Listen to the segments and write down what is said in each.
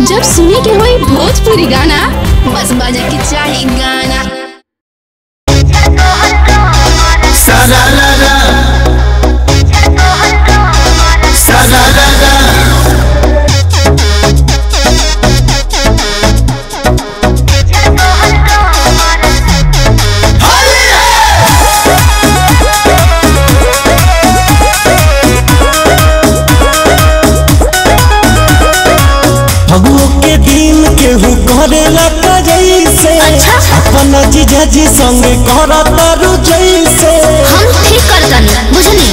जब सुने के होई भोजपुरी गाना बस बजे के चाही गाना Sararara. Sararara. फगुओ के दिन केहू करेला का जैसे अपना जीजा जी संगे करता रु जैसे हम ठीक करतनी बुझनी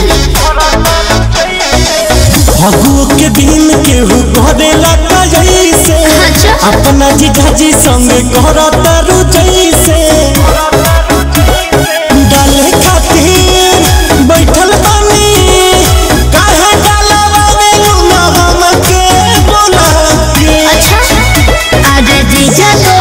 फगुओ के दिन केहू करेला का जैसे अच्छा अपना जीजा जी संगे करता रु जैसे डाले खातिर बैठल बानी काहे डालवा में ना हमके बोला के अच्छा आज जीजा तो